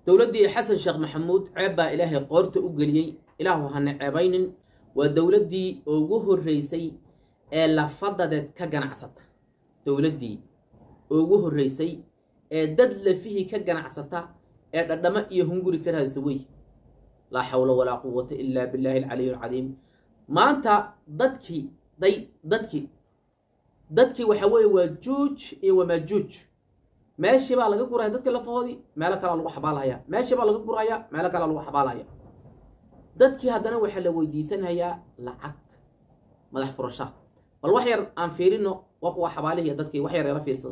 dowladdii xasan sheekh maxamuud ceeb baa ilaahay qoorta u geliyey ilaahu hana ceebaynin waa dowladdii ugu horreysay ee lafadadeed ka ganacsata dowladdii ugu horreysay ee dad lafihii ka ganacsata ee dhadhamo iyo hunguri ka raadisa wey laa xawla walaa quwata ilaa billaahi alcaliy alcadiim maanta dadkii day dadkii dadkii waxa weeye waa juuj iyo wamaajuuj meeshii baa laga guraya dadka lafahoodii meelo kalea lagu xabaalhayaa meeshii baa laga guraya meelo kalea lagu xabaalhaya dadkii haddana waxaa la weydiisanayaa lacag madax furasha bal wax yar aan fiirino waa kuwa xabaalihiiyo dadkii wax yar yala fiirsada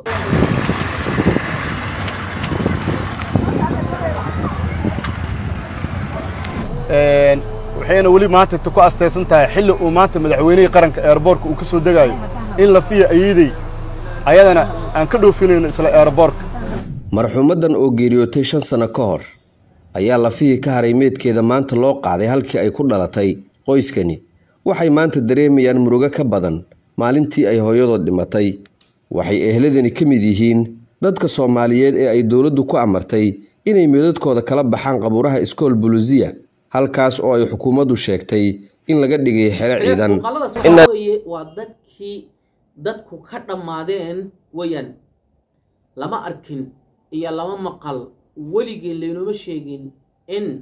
waxayna weli maanta ku astaysan tahay xilli uu maanta madaxweynihii qaranka eerboorka uu ka soo degaayo in lafiya ayiiday ayadana aan ka dhoofinayno isla eerboorka marxuumaddan oo geeriyootay shan sanno ka hor ayaa lafihii ka haray meedkeeda maanta loo qaaday halkii ay ku dhalatay qoyskani waxay maanta dareemayaan murugo ka badan maalintii ay hooyadood dhimatay waxay ehladani ka mid yihiin dadka soomaaliyeed ee ay dowladdu ku amartay inay meedadkooda kala baxaan qabuuraha iskool bulusiya halkaas oo ay xukuumaddu sheegtay in laga dhigay xero ciidan muuqaaladaas waxaa weeye waa dadkii dadku ka dhammaadeen weeyaan lama arkin iyo lama maqal weligii laynooma sheegin in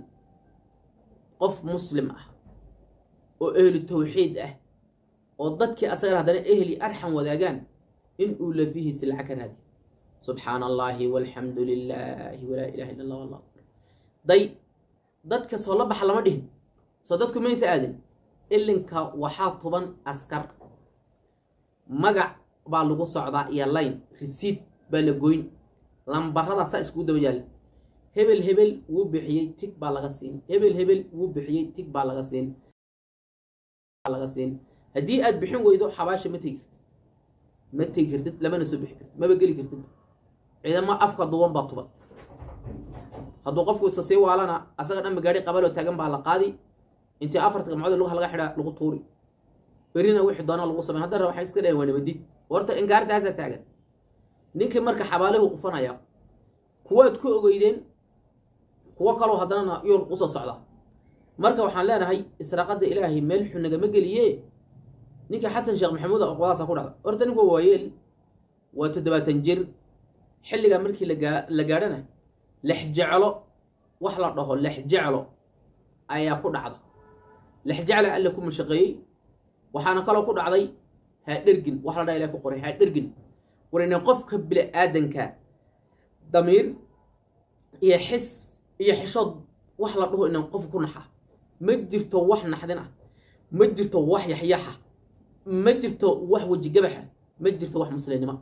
qof muslim ah oo ehlu tawxiid ah oo dadkii asagana haddana ehli arxam wadaagaan in uu lafihiisi lacag ka raadiyo subxaana allaahi walxamdu lilaahi walaa ilaha illa allah wallahu akbar day dadka soo la baxa lama dhihin soo dadku maysa aadin ilinka waxaa tuban askar magac baa lagu socdaa iyo layn risiid baa la goyn lambarada saa iskugu daba yaalla hebel hebel wuu bixiyey tig baa laga siin hebel hebel wuu bixiyey tig baa laga siin laga siin haddii aad bixin weydo xabaasha ma tegi kartid ma tegi kartid lamana soo bixi kartid maba geli kartid ciidamo afka duwan baa tuba hadduu qofku isa sii waalana asaga dhanba gaari qabaloo taagan baa la qaadi intii afarta gamcood lugaha laga xidhaa lagu tuuri berina wixii doona lagu samayn haddana waxay iska dhaheen waa nabadid horta ingaartaasaa taagan ninkii marka xabaalahu qufanaya kuwaad ku ogeydeen kuwo kaloo haddanana yurub usoo socda marka waxaan leenahay israaqadda ilaahay meel xun nagama geliye ninkii xasan sheekh maxamuud oqwadaasa ku dhacda horta ninku waa waayeel waa toddobaatan jir xilligaa markii lagaa la gaadhana lexjeclo wax la dhaho lexjeclo ayaa ku dhacda lexjecla alla ku mashaqeeyey waxaana kaloo ku dhacday haadhergin wax la dhaha ilah ku qoray haadhergin warina qofka bini aadanka damiir iyo xis iyo xishood wax la dhaho inaan qof ku naxa ma jirto wax naxdin ah ma jirto wax yaxyaxa ma jirto wax wejigabaxa ma jirto wax muslimnimo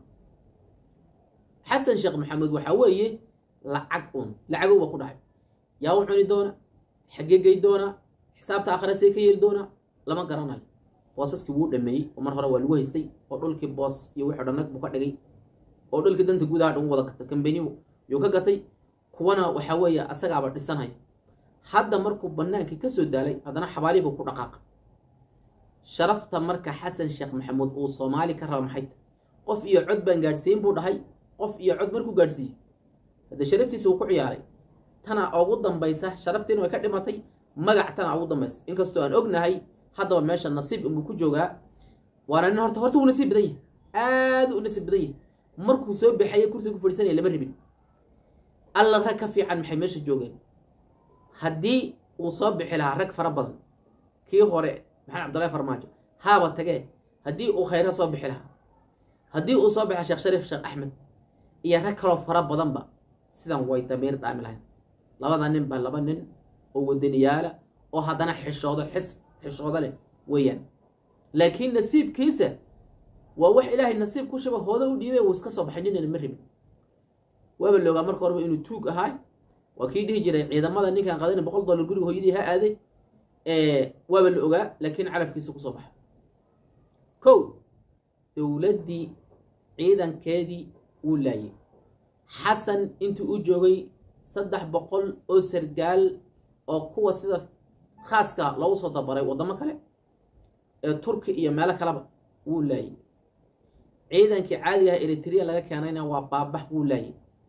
xasan sheekh maxamed waxaa weeye lacag un lacagow baa ku dhacay yaa u cuni doona xaggee gey doona xisaabta akhirasee ka yeeli doona lama garanayo boosaskii wuu dhameeyey oo mar hore waa lagu haystay oo dhulkii boos iyo wixii dhanag buu ka dhigay oo dhulkii danta gudaha dhan wada gatay kambaniyu yuu ka gatay kuwana waxaa weeye asagaaba dhisanaya hadda markuu bannaankii ka soo daalay haddana xabaalihii buu ku dhaqaaqa sharafta marka xasan sheekh maxamuud uu soomaali ka raba maxay tahay qof iyo cod baan gaadhsiin buu dhahay qof iyo cod markuu gaadhsiiyey hadde sharaftiisa uu ku ciyaaray tana ugu dambaysa sharaftiina way ka dhimatay magac tana ugu dambaysa inkastoo aan ognahay haddaba meesha nasiib inbuu ku joogaa waana nin horta horta wuu nasiib badan yahay aada u nasiib badan yahay markuu soo baxaya kursiga ku fadhiisanaya lama rabin alla rag ka fiican maxay meesha joogeen haddii uu soo bixi lahaa rag fara badan kii hore maxamed cabdullahi farmaajo haaba tagee haddii uu khayra soo bixi lahaa haddii uu soo bixa sheekh shariif sheekh axmed iyo rag kaloo fara badanba sidan way damiir dhaami lahayn labada nin baa laba nin oo wadaniyaala oo haddana xishoodo xis xishoodo leh weeyaan laakiin nasiibkiisa waa wax ilaahay nasiib ku shaba hooda u dhiibay wuu iska soo baxay ninana ma rabin waaba loogaa marka horeba inuu tuug ahaay waa kii dhihi jiray ciidamada ninkaan qadana boqol dollar guriga hooyadii ha aaday waaba la ogaa laakiin calafkiisa kusoo baxa kow dowladdii ciidankeedii wuu laayay xasan intii u joogay saddex boqol oo sargaal oo kuwa sida khaaska loogu soo dabaray waddamo kale ee turki iyo meelo kaleba wuu laayay ciidankii caadigaha eritrea laga keenayna waa baabax wuu laayay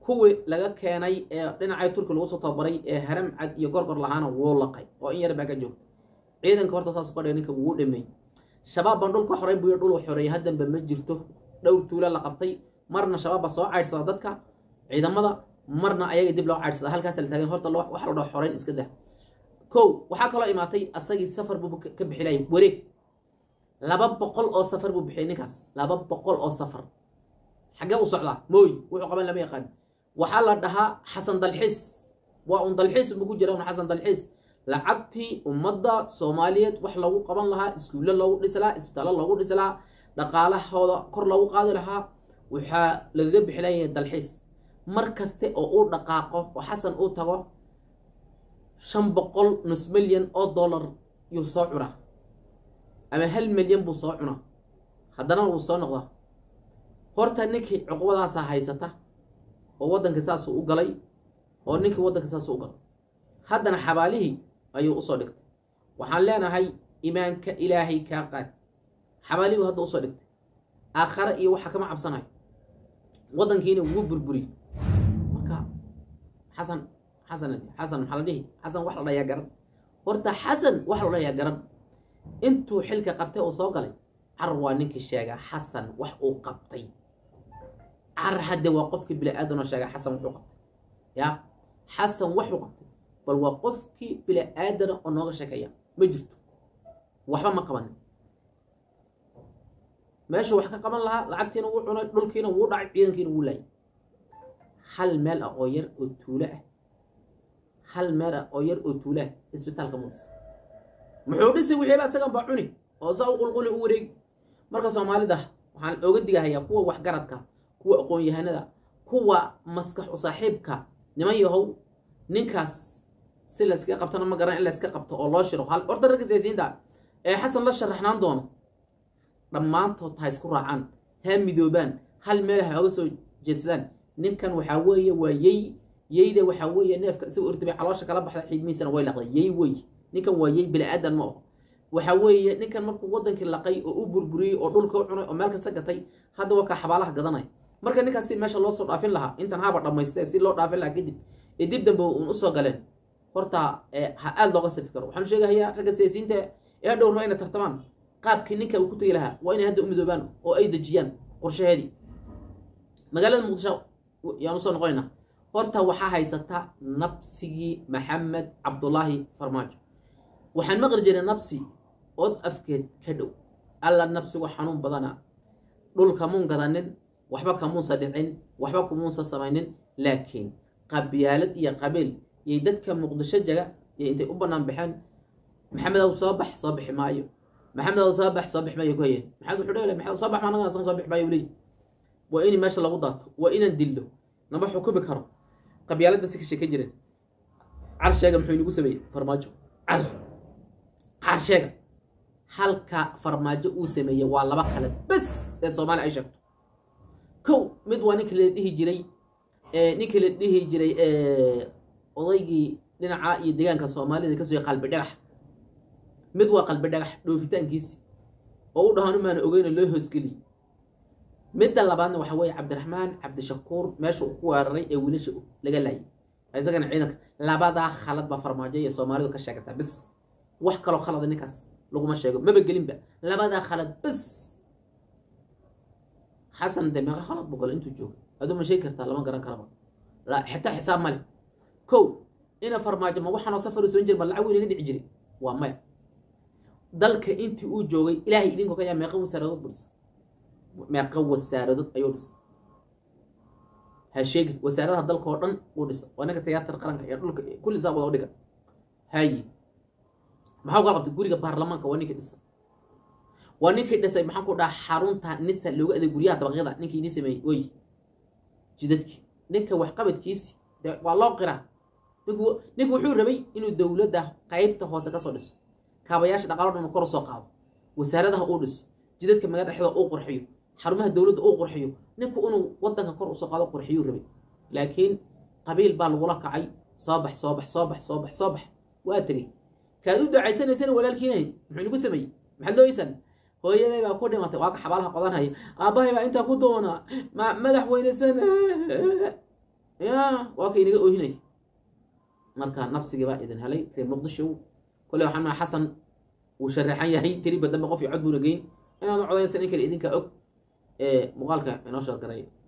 kuwii laga keenay ee dhinacay turki lagu soo tababaray ee haram cad iyo gorgor lahaana wuu laqay oo in yar baa ka joogta ciidanka horta saas qadhiga ninka wuu dhameeyey shabaab baan dhulka xoreyn buyo dhul xoreeyay haddanba ma jirto dhowr tuula la qabtay marna shabaab baa soo caydhsada dadka ciidamada marna ayaga dib loo caydhsada halkaas la taagan horta waxa la dhaho xoreyn iska dah kow waxaa kaloo imaatay asagii safar buu ka bixilayay wareeg laba boqol oo safar buu bixiyay ninkaas laba boqol oo safar xaggee u socdaa mooy wuxuu qaban lama yaqaan waxaa la dhahaa xasan dalxiis waa un dalxiis unba ku jira un xasan dalxiis lacagtii ummadda soomaaliyeed wax lagu qaban lahaa iskuulle loogu dhisi lahaa isbitaallo loogu dhisi lahaa dhaqaalahooda kor loogu qaadi lahaa waxaa lagaga bixilayay dalxiis mar kaste oo uu dhaqaaqo oo xasan uu tago shan boqol nus milyan oo dollar yuu soo cunaa ama hal milyan buu soo cunaa haddana wuu soo noqdaa horta ninkii cuqubadaasaa haysata oo waddankii saasuu u galay oo ninkii waddanka saasuu u galay haddana xabaalihii ayuu usoo dhigtay waxaan leenahay imaanka ilaahay kaa qaad xabaalihii buu hadda usoo dhigtay aakhare iyo waxa kama cabsanayo waddankiina wuu burburiyey marka xasan xasan xasan maxaa la dhihi xasan wax la dhayaa garan horta xasan wax la dhayaa garan intuu xilka qabtay oo soo galay car waa ninkii sheegaa xasan wax uu qabtay car hadde waa qofkii bini aadanoo sheegaa xasan wuxuu qabtay ya xasan waxuu qabtay bal waa qofkii bini aadana oo nooga sheekeeya ma jirto waxba ma qabanin meeshuu wax ka qaban lahaa lacagtiina wuu cunay dhulkiina wuu dhacay ciidankiina wuu laayay hal meel ah oo yar oo tuulo ah hal meel ah oo yar oo tuulo ah isbitaalka muuse muxuu dhisi wixiiba isagan baa cuni oo saa u qulquli u wareegi marka soomaalida waxaan oga digahayaa kuwa waxgaradka kuwa aqoon-yahanada kuwa maskax u saaxiibka niman yahow ninkaas si layskaga qabtana ma garan in layska qabto oo loo shiro hal horta ragga siyaasiyiinta ee xasan la sharaxnaan doono dhammaantood ha isku raacaan ha midoobaan hal meel ha oga soo jeedsadaan ninkan waxaa weeye waa yey yeyda waxaa weeye neefka isagoo ortabay caloosha kala baxda xiidmihiisana way laqday yey wey ninkan waa yey bini aadan ma aho waxaa weeye ninkan markuu wadankii laqay oo u burburiyey oo dhulka u cunay oo meel kasta gatay hadda waa kaa xabaalaha gadanaya marka ninkaas si meesha loo soo dhaafin lahaa intan haba dhammaystee si loo dhaafin lahaa kadib ee dib dambe uun usoo galeen horta ha aada looga safi karo waxaan sheegahayaa ragga siyaasiyiinta ee dhowr waa inay tartamaan qaabkii ninka uu ku tegi lahaa waa inay hadda u midoobaan oo ay dejiyaan qorshaheedii magaalada muqdisho yaan usoo noqonaynaa horta waxaa haysata nabsigii maxamed cabdulaahi farmaajo waxaan maqli jiray nabsi od afkeed ka dhow alla nabsigu xanuun badana dhulka muun gadanin waxba kamuunsa dhicin waxba kumuunsa samaynin laakiin qabyaalad iyo qabiil yay dadka muqdisho jaga iyo intay u bannaan baxeen maxamedow soo bax soo bixi maayo maxamedow soo bax soo bixi maayo ku hayeen maxamed wuxuu dhele maxamed soo bax maanaga asan soo bixi maayo leeyi waa in meesha lagu daato waa inaan dillo nama xukumi karo qabyaaladda si ka sheekan jireen car sheega muxuu inagu sameeyey farmaajo car car sheega halka farmaajo uu sameeyey waa laba kale bes ee soomaaliya ay sheegto kow mid waa ninka la dhihi jiray ninka la dhihi jiray odaygii dhinaca iyo deegaanka soomaalida kasoo qalbi dhagax mid waa qalbi dhagax dhoofitaankiisi oo u dhahaan umaana ogeyna loo hoosgeliyey midda labaadna waxa weeye cabdiraxmaan cabdishakuur meesha uu ku weeraray ee wiilasha laga laayay isagana ciidanka labadaa khalad baa farmaajo iyo soomaalidu ka sheegataa bis wax kaloo khalada ninkaas laguma sheego maba gelinba labadaa khalad bis xasan de meeqa khalad buu galo intuu joogo aduu ma sheegi kartaa lama garan karaba xitaa xisaab male kow ina farmaajo ma waxaanoo safar u soo jir ma lacag inaga dhici jiray waa maya dalka intii uu joogay ilaahay idinkoo ka yaa meeqa wasaaradood buu dhisa meeqa wasaaradood ayuu dhisa ha sheegin wasaaradaha dalka oo dhan uu dhisa waa ninka tiyaatar qaranka iyo dhulka kulli saa wada u dhiga haye maxaa kala qabtay guriga baarlamaanka waa ninkii dhisa waa ninkii dhisay maxaan ku dhaha xarunta nisa loogu adeeg guryaha dabaqyada ninkii idin sameeyey oy jidadkii ninka waxqabadkiisi de waa loo qiraa ninku ninku wuxuu rabay inuu dowladda qaybta hoose kasoo dhiso kaabayaasha dhaqaalo dhan kor soo qaado wasaaradaha uu dhiso jidadka magala dhexda uu qurxiyo xarumaha dowladda uu qurxiyo ninku inuu wadanka kor usoo qaado qurxiyuu rabay laakiin qabiil baa lagula kacay soo bax soo bax soo bax soo bax soo bax waa tegey kaad u ducaysanaysana walaalkiinahayd muxuu nagu sameeyey maxaad looysan hooyaday baa ku dhimatay waa ka xabaalaha qodanhaya aabbahay baa intaa ku doonaa ma madaxweyne sana ya waa ka inaga oohinay marka nabsigii baa idin helay reer muqdisho kole waxaan maa xasan wuu sharaxan yahay tiriba dambe qof iyo cod buuna geyn inaad u codaysan in kale idinkaa og ee muuqaalka inoo shargaray